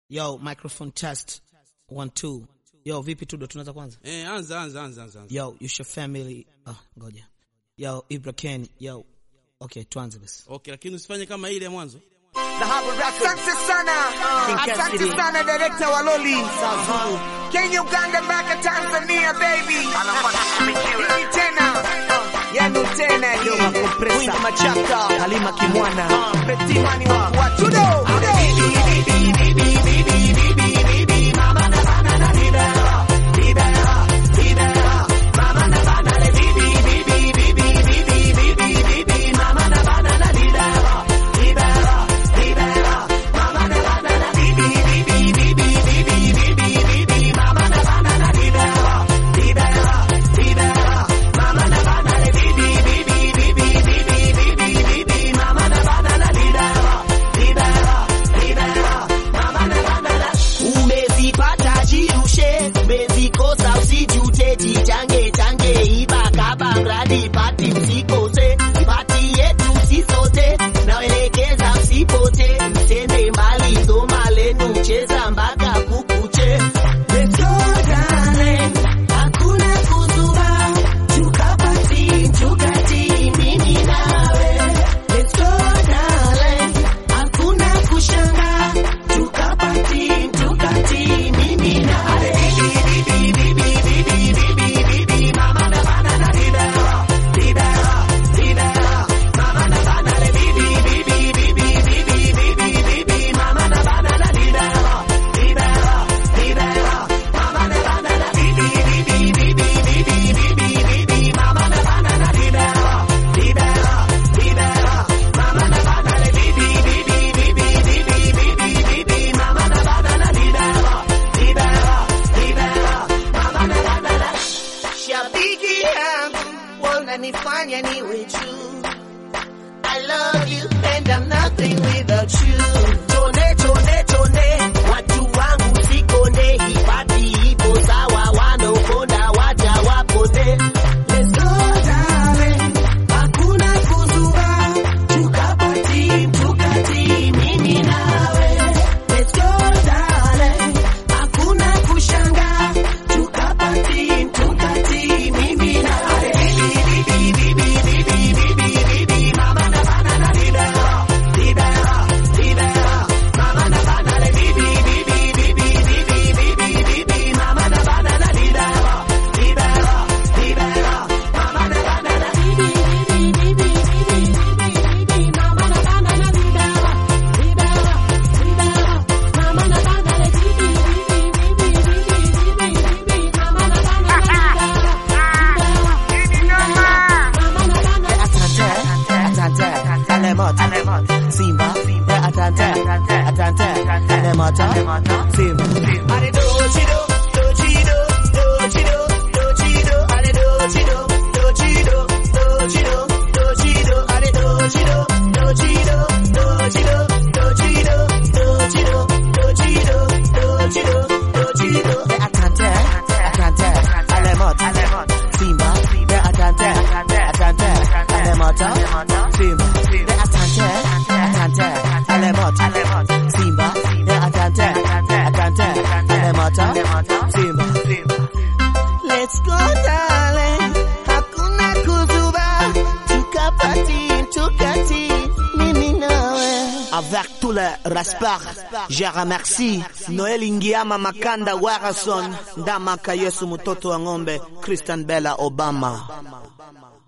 Yo, microphone test. One, two. Yo, vipi Tudo, tunaanza kwanza? Eh, anza anza anza anza. anza. Yo, you your family. Ah, ngoja. Yo, Ibra Ken. Yo. Okay, tuanze basi. Okay, lakini usifanye kama ile ya mwanzo. Asante sana, asante sana director wa Loli. Kenya, Uganda mpaka Tanzania baby. Hii tena yenu tena hii. Mwingi Machaka, Halima Kimwana, Betimani wa wa Tudo. umezipata jirushe umezikosa usijute jichange change ibakaba mradi pati msikose pati yetu sisote naelekeza msipote msende mbali soma lenu cheza mpaka kukuche Let's go, darling. Hakuna kuzuba, tukapati, tukati, mimi nawe. Let's go, darling. Hakuna kushanga, tukapati, tukati, mimi nawe. Shabiki yangu wananifanya niwe juu. I love you and I'm nothing without you. Tone tone tone, watu wangu sikonde, hipati ipo sawa, wanaokonda waja wapone. Let's go darling, hakuna kuzuba, tukapati tukati, mimi nawe. Let's go darling, hakuna kushanga, tukapati tukati, mimi nawe. Simba, atante, atante, alemata, Simba. Ale dochido, dochido, dochido, dochido, ale dochido, dochido, dochido, dochido, ale dochido, dochido, dochido, dochido, dochido, dochido, dochido, dochido. Atante, atante, alemata, Simba, atante, atante, alemata, Simba. Atante, atante, alemata, Simba, atante, atante, alemata, Simba. Let's go darling, hakuna kuzuba, tukapati, tukati, mimi nawe. Avec tout le respect, je remercie Noel Ingiama Makanda Warason, Ndamaka Yesu mtoto wa ng'ombe, Christian Bella Obama.